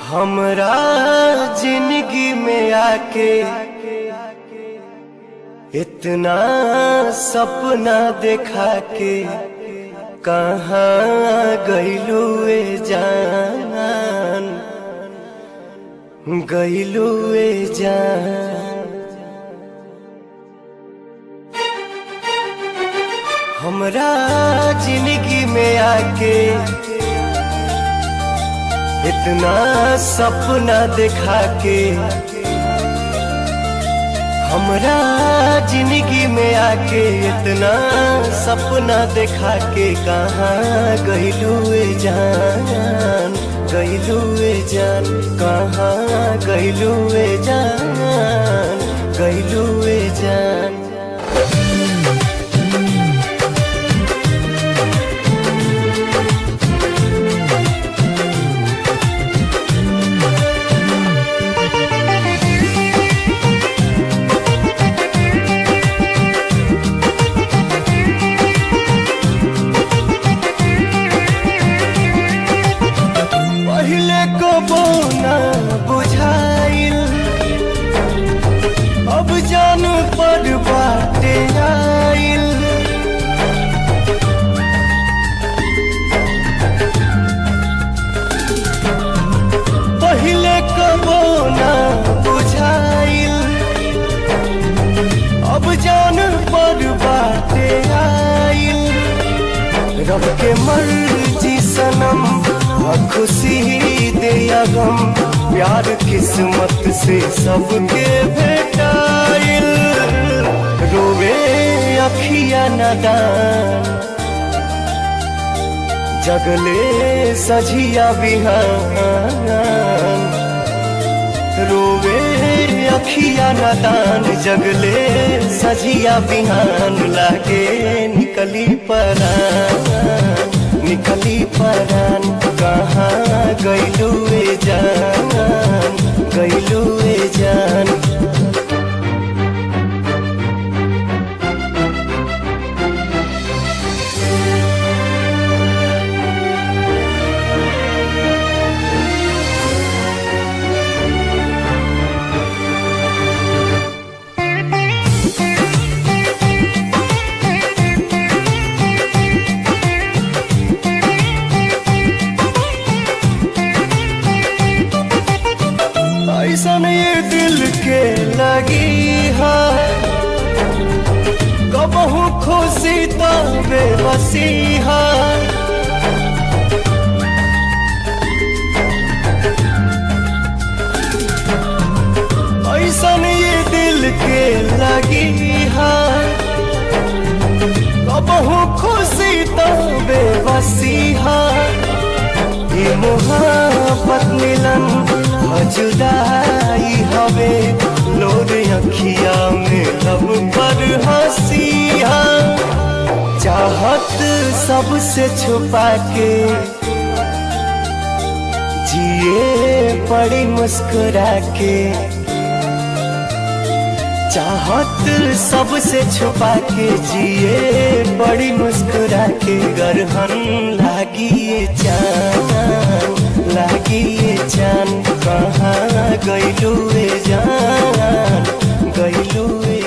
हमरा जिंदगी में आके इतना सपना देखा के कहाँ गईलू ए जान गईलू ए जान हमरा जिंदगी में आके इतना सपना देखा के हमरा जिंदगी में आके इतना सपना देखा के कहाँ गईलू ए जान गईलू ए जान कहाँ गईलू ए जान गईलू ए जान पहले को बोना बुझाइल अब जान पर बाटे आइल पहले को बोना बुझाइल अब जान पर बाटे आइल रब के मर्जी सनम और खुशी दे या गम प्यार किस्मत से सबके भेटाइल रोवे अखिया नदान जगले सझिया बिहान रोवे अखिया नदान जगले सजिया बिहान लागे निकली परान निकली परान कहाँ गईलू ए जान गईलू ए जान ऐसन ये दिल के लगी है कबहू खुशी तो बेबसी है ऐसन ये दिल के लगी है कबहू खुशी तो बेबसी है ये मोहब्बत मिलन जुदाई हवे लोर अखिया में लब पर हंसिया चाहत सबसे छुपा के जिए पड़ी मुस्कुरा के चाहत सबसे छुपा के जिए बड़ी मुस्कुरा के गरहन लागी ये चान लागी ये चान कहाँ गईलू ए जान गईलू ए